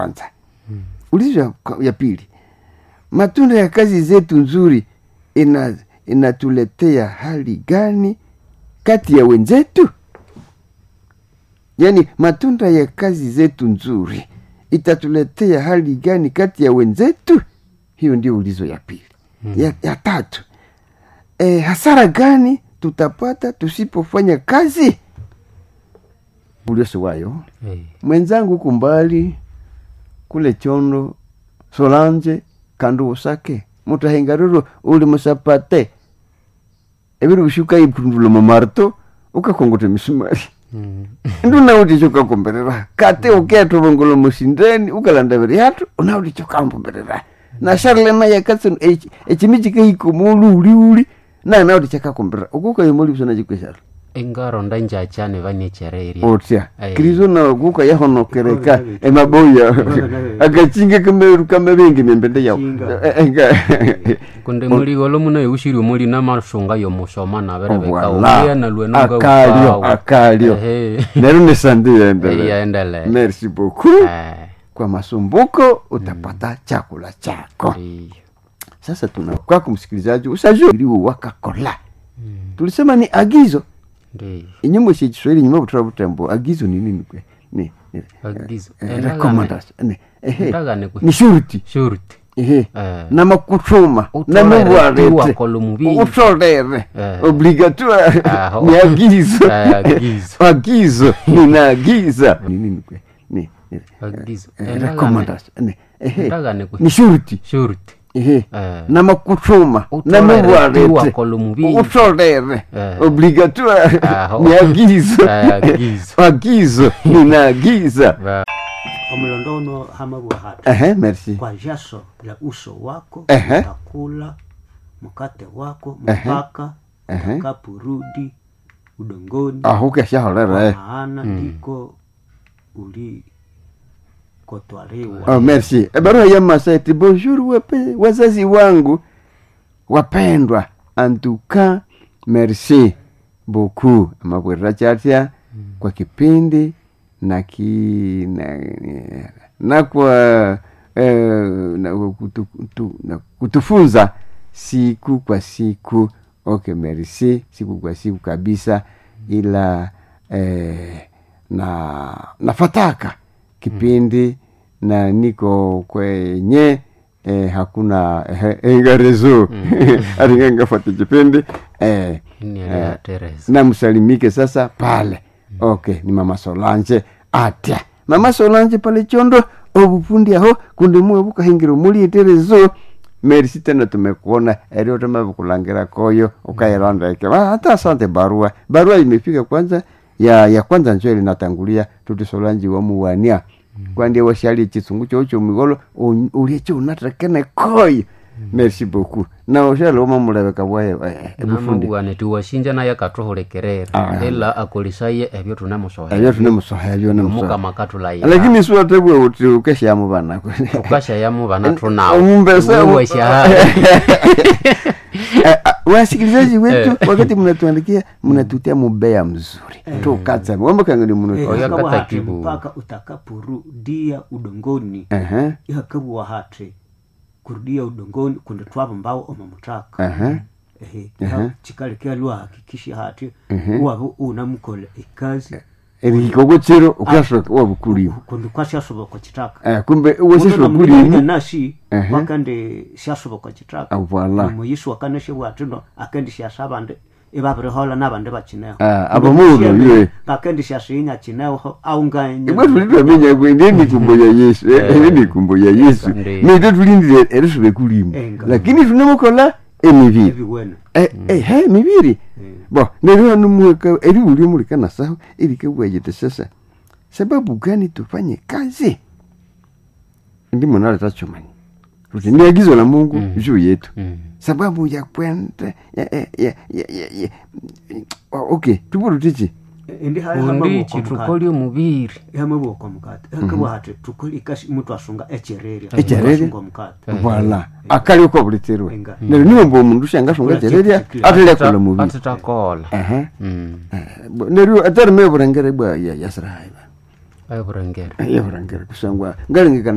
kwanza ulizo ya, ya pili matunda ya kazi zetu nzuri ina inatuletea hali gani kati ya wenzetu yaani matunda ya kazi zetu nzuri itatuletea hali gani kati ya wenzetu hiyo ndio ulizo ya pili mm. ya, ya tatu e, hasara gani tutapata tusipofanya kazi ulioso wayo Eh, mwenzangu huku mbali kule chondo solanje kandu usake mutahengariro uli musapate ebiri ushuka ipundula mamarto ukakongote misumari mm. ndunauti ukakomberera kate uketovongolo musindeni ukalanda viri yatu unauti ukamberera na sharlema yakatsen echimi chikahiko mulu uli uli na nauti chakakomberera ukukayomoli usana chikweshala engaronda njachane vanechereria otya Aye. kristo nawe kuka yahonokereka emaboya akachinga kameru kamavingi membende yao kunde muligolo muno eushiri muli na mashonga yomusoma naverebeka Voilà. ulia na lwenonga akalio akalio nero nesandi yaendele yaendele merci beaucoup kwa masumbuko utapata chakula chako sasa tuna kwako msikilizaji usajuriwe wakakola tulisema ni agizo inyumba cha kiswahili nyuma butura butembo agizo ni nini kwe ni ni- Agizo. eh, Endagane. recommendation ni ehe Endagane kwe. ni shurti shurti ehe Eh. namakuthuma Utolere namubwarete tiwakola omubiri. utolere Eh. obligatoire Aho. ni agizo Eh, agizo. agizo ninaagiza ni nini kwe ni ni- Agizo. eh, Endagane. recommendation ni ehe Endagane kwe. ni shurti shurti ehe Eh. namakuthuma Utolere namubwarete tiwakola omubiri. utolere Eh. obligatoire Aho. ni agizo Eh, agizo. agizo ninaagiza Ba- omulondono hamabwa hatu ehe merci kwa jasho la uso wako Ehe. utakula mkate wako Ehe. mpaka Ehe. utakapurudi udongoni aho keshaholera eh. kwa maana ndiko ulikotwaliwa Oh, merci. E, barua ya Maseti, bonjour wape, wazazi wangu wapendwa, antuka merci beaucoup amabwerera chatya kwa kipindi na ki na, na kwa eh, na, kutu, kutu, na kutufunza siku kwa siku okay merci siku kwa siku kabisa ila eh, na nafataka kipindi na niko kwenye eh, hakuna eh, engarezo aringa ngafata kipindi eh, Nielewa, eh, Teresa. namsalimike sasa pale okay ni mama solange atya mama solange pale chondo obufundi aho kundi muwe bukahingira mulieterezo merisi tena tumekuona erio tamavukulangira koyo ukairondeke hata asante barua barua imefika kwanza ya ya kwanza njo ilinatangulia tuti solanji wamuwania kwandie washalie chisungu chocho migolo uliecho unatakene koyo merci beaucoup na oshaloma mulebeka bwaye ebufundi namabwane tiwashinja naye akathuhulikirira Ah. ila akolisaye ebyo tunemusohera ebyo tunemusoha ebyo nemusoha omukama kathulayira lakini siwatebwe uti ukeshamu bana tukashayamu bana tunawo Omumbesa- Wewe shahada. Eh, ah, wasikilizaji wetu wakati mnatuandikia mnatutia mubea mzuri tukatsa wambakangani Eh, muno Oya hakabu kata hati kibu. mpaka utakaporudia udongoni Ehe, ihakabu wahati kurudia udongoni kundi twavo mbao omamutaka ehe, ehe Ehe. chikalekea lwahakikisha hati Ehe. uwave unamukola ikazi erihikoko chiro ukashoka wabukulimu kundi kwashasoboka chitaka Eh, kumbe Muno weseswa namulinya kulimu nashi Ehe. wakandi shasoboka chitaka voila muyisi wakaneshe bwatino akendi shasa abandi ibabirihola nabandi bakineho Ah, abamuno ywe. akendi shasiinya kineho aunganye ibwe tulitwaminya kwende emikumbo ya yesu eh, emikumbo ya yesu Ndi. nitwe tulindire erisube kulimu Enga. lakini tunemukola emibiri ebiwene Eh, eh, he mibiri bo neryo numuweka eriulio mulikana saho ilikebwayete sasa sababu gani tufanye kazi ndimo naleta chumani tuti ni agizo la mungu juu yetu Mm. sababu ya kwenda ya, ya, ya, ya, ya, ya. Oh, okay tupuru tichi indi undichi tukoli omubiri hamabwoko mukate hakabwa hati tukoli ikasi mutu asunga echererya Echererya? asunga omukate vala akali uko buliterwe Enga. neryo niwomba omundu shangasunga Kula chererya chitu chikila. atelekola mubiri atitakola Ehe. Mm. Eh, neryo atari meburengere bwa ya- yasirahayi aburengere yeburengere kusangwa ngalingikana